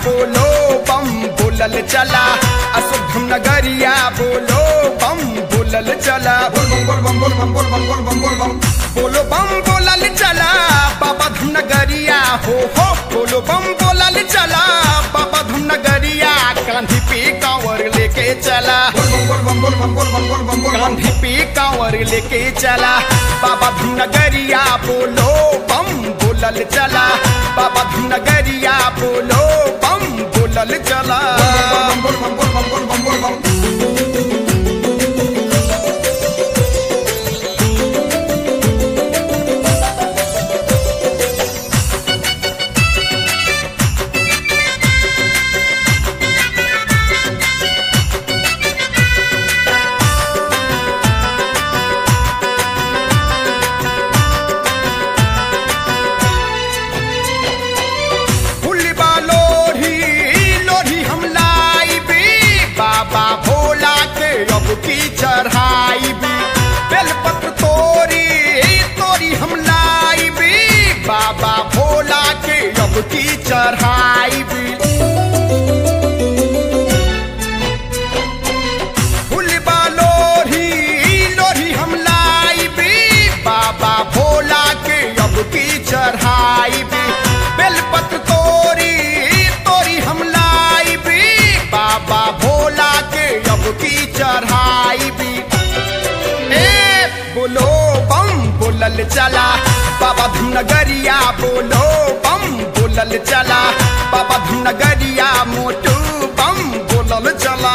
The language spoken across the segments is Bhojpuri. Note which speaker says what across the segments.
Speaker 1: बोलो बम बोलल चला अशुभम नगरिया बोलो बम बोलल चला बोल बम बोल बम बोल बम बोल बम बोल बम बोल बम बोलो बम बोलल चला बाबा धुन नगरिया हो हो बोलो बम बोलल चला बाबा धुन नगरिया कांधी पे कांवर लेके चला कांधी पे कांवर लेके चला बाबा धुन नगरिया बोलो बम बोलल चला बाबा धुन नगरिया बोलो बम बोलल चला फुलबा लोढ़ी लोढ़ी हम लाइबी बाबा भोला के अब की चढ़ाइबी बेलपत्र तोरी तोरी हम लाइबी बाबा भोला के अब की चढ़ाइबी फुलबा लोढ़ी लोढ़ी हम लाइबी बाबा भोला के अब की चढ़ाइबी बेलपत्र तोरी तोरी हम लाइबी बाबा भोला के अब की चढ़ाइबी ए बोलो बम बोलल चला बाबा धुनगरिया बोलो बम बोलल चला बाबा धुनगरिया मोटू बम बोलल चला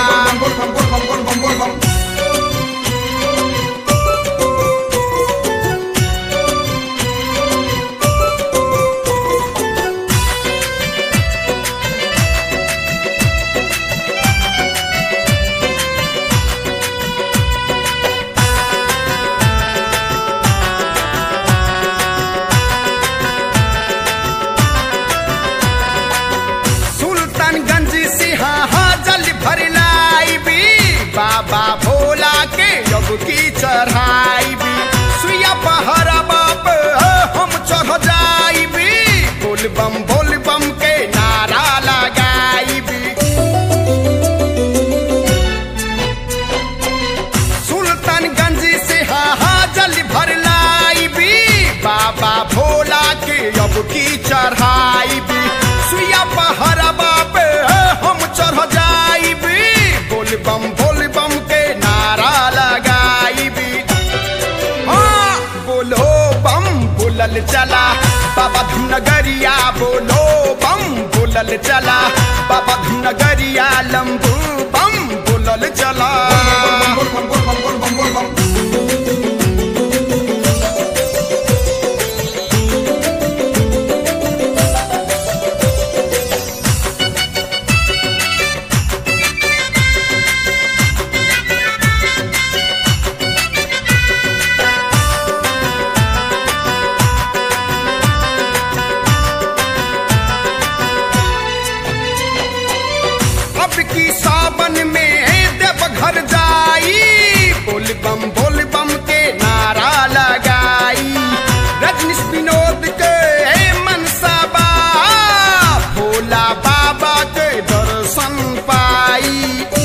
Speaker 1: सुल्तानगंज से हाँ जल भर लाइबी बाबा भोला के अब की चढ़ाइबी सुइया पहरा बाप हम चढ़ जाइबी बोल बम बोल बम के नारा लगाइबी सुल्तानगंज से हाँ जल भर लाइबी बाबा भोला के अब की चढ़ाइबी सुइया पहरा बाप हम चढ़ जाइबी बोल बम बोल बम के नारा लगाइबी हाँ बोलो बम बोलल चला बाबा धुनगरिया बोलो बम बोलल चला बाबा धुनगरिया लंबू बम बोलल चला अब की सावन में देव घर जाई बोल बम बोल बम के नारा लगाई रजनीश विनोद के मनसा बा भोला बाबा के दर्शन पाई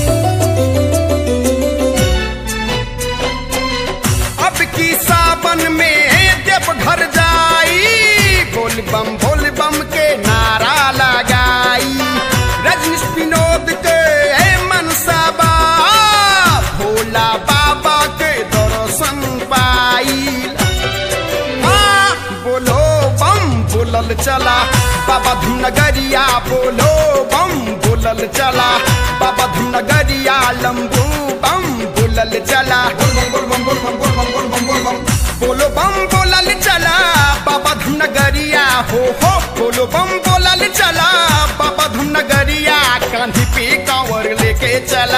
Speaker 1: अब की सावन में देव घर जाई बोल बम बोल बम के नारा लगाई रजनीश विनोद के मनसा बा भोला बाबा के दर्शन पाई हाँ, बोलो बम बोलल चला बाबा धुनगरिया बोलो बम बोलल चला बाबा धुनगरिया लंबू बम बोलल चला बोलो बम बोलल चला बाबा धुनगरिया हो हो बोलो बम बोलल चला बाबा धुनगरिया कांधी पे कांवर लेके चला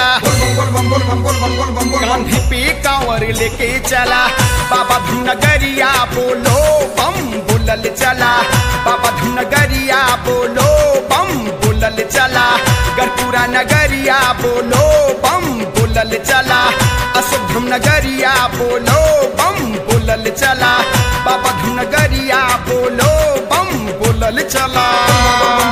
Speaker 1: कांधी पे कांवर लेके चला बाबा धुनगरिया बोलो बम बोलल चला बाबा धुनगरिया बोलो बम बोलल चला गरपुरा नगरिया बोलो बम बोलल चला अशुभम नगरिया बोलो बम बोलल चला बाबा धुनगरिया बोलो बम बोलल चला